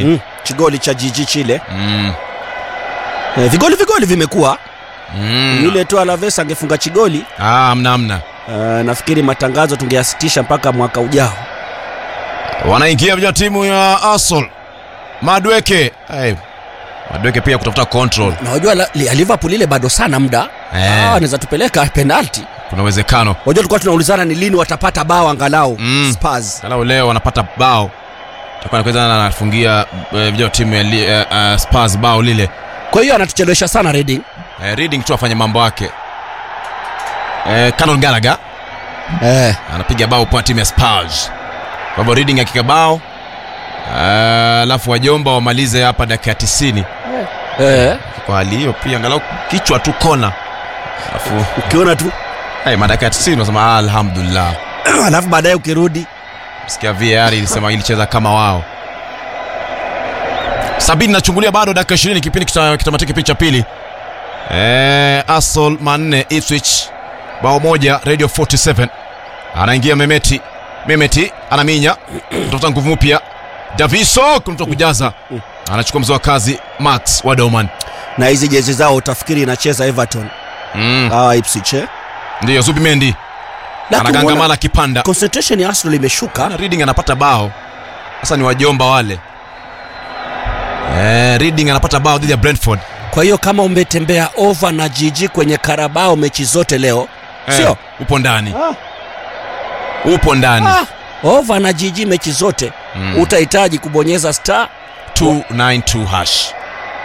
Chigoli mm, chigoli cha jiji chile mm. eh, vigoli vigoli vimekuwa Mm. yule tu alaves angefunga chigoli Ah, amna amna uh, nafikiri matangazo tungeyasitisha mpaka mwaka ujao wanaingia vijana timu ya Arsenal Madweke hey. Madweke pia kutafuta control na wajua la- li- liverpool ile bado sana muda Eh. Ah, wanaweza tupeleka penalti kuna uwezekano wajua tulikuwa tunaulizana ni lini watapata bao angalau Mm. Spurs. Angalau leo wanapata bao takuwa nakweza anafungia eh, vijana wa timu ya li- eh, eh, Spurs bao lile kwa hiyo anatuchelewesha sana Reading eh, Reading tu afanye mambo yake eh, Conor Gallagher eh. anapiga bao kwa timu ya Spurs. Kwa hivyo Reading akika bao eh, alafu wajomba wamalize hapa dakika ya 90 Eh. kwa hali hiyo pia angalau kichwa tu kona alafu ukiona tu hey, madakika ya 90 unasema alhamdulillah alafu baadaye ukirudi sikia VAR ilisema ilicheza kama wao sabini nachungulia bado dakika 20 kipindi kita- kitamatika kipindi cha pili eh, Arsenal manne Ipswich bao moja Radio 47 anaingia Memeti Memeti anaminya kutafuta nguvu mpya Daviso kumtoa kujaza anachukua mzoa kazi Max Wadoman na hizi jezi zao utafikiri inacheza Everton mm. hawa Ipswich eh? ndiyo Zubimendi Lakini anagangamana umeona kipanda concentration ya Arsenal imeshuka na Reading anapata bao sasa ni wajomba wale eh, Reading anapata bao dhidi ya Brentford kwa hiyo kama umetembea over na jiji kwenye karabao mechi zote leo Eh, sio upo ndani ah, upo ndani ah, over na jiji mechi zote Mm. utahitaji kubonyeza star 292 hash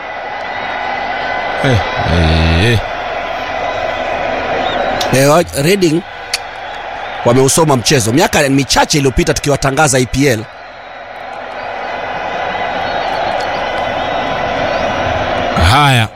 eh, eh, eh, wa- Reading wameusoma mchezo miaka michache iliyopita tukiwatangaza EPL haya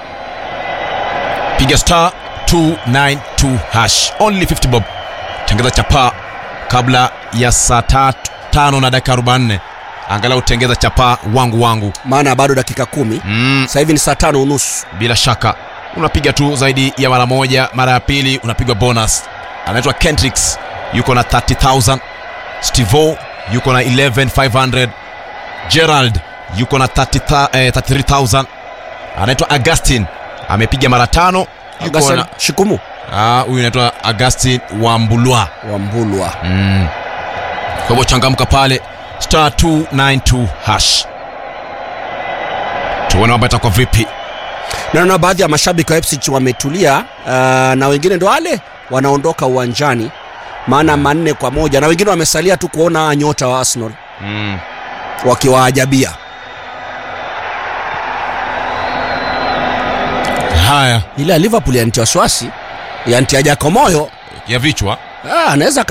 piga star 292 hash only 50 bob tengeza chapaa kabla ya saa tatu tano na dakika 44 angalau tengeza chapaa wangu wangu maana bado dakika kumi mm, sasa hivi ni saa tano unusu bila shaka unapiga tu zaidi ya mara moja mara ya pili unapigwa bonus anaitwa kentrix yuko na 30000 stivo yuko na 11500 gerald yuko na 30, eh, 33000 anaitwa augustin amepiga mara tano yuko Augustin na Shikumu Ah, huyu anaitwa augustin wambulwa Wambulwa mm. kwa hivyo changamka pale star 292 hash tuone mambo itakuwa vipi naona baadhi ya mashabiki wa Ipswich wametulia uh, na wengine ndo wale wanaondoka uwanjani maana manne kwa moja na wengine wamesalia tu kuona nyota wa Arsenal mm. wakiwaajabia haya ile ya Liverpool yantia wasiwasi yantia Jacob moyo ya vichwa ah, anaweza